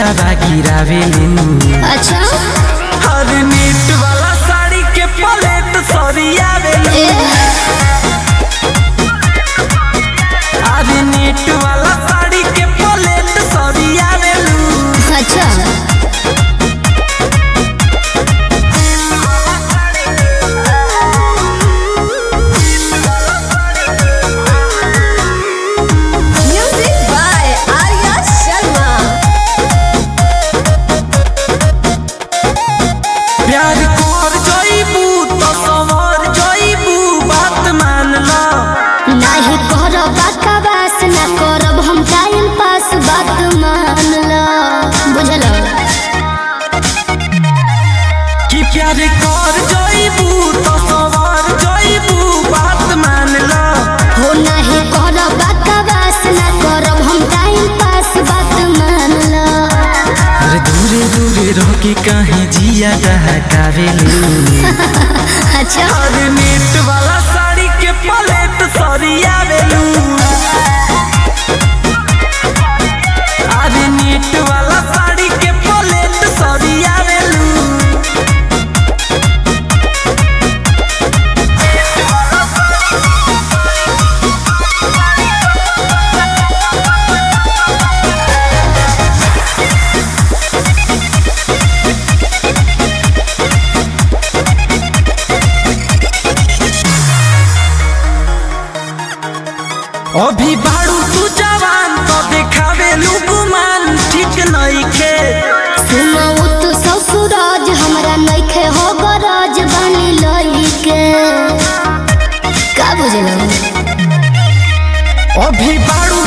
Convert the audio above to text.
लोरावा गिरावेलू अच्छा हर नेट वाला साड़ी के पलेट सरियावेलू ए अरे नेट वाला साड़ी के पलेट सरियावेलू अच्छा म्यूजिक बाय आर्या शर्मा प्यार कर जइबू तो संवर जइबू बात मान ला नाही करब बकवास ना करब हम टाइम पास बात मान लो बुझल कि प्यार कर जइबू तो संवर जइबू बात मान ला हो नाही करब बकवास ना करब हम टाइम पास बात मान लो अरे दूरे दूरे रह के काहे जिया डहकावेलू अच्छा अरे नेट वाला साड़ी के पलेट सरियावेलू अरे नेट वाला साड़ी के पलेट सरियावेलू अभी बाड़ू तू जवान तो देखावेलू गुमान ठीक नइखे सुनाऊ तो ससुराज हमरा नइखे हो गरज बनी लइके का बुझल अभी बाड़ू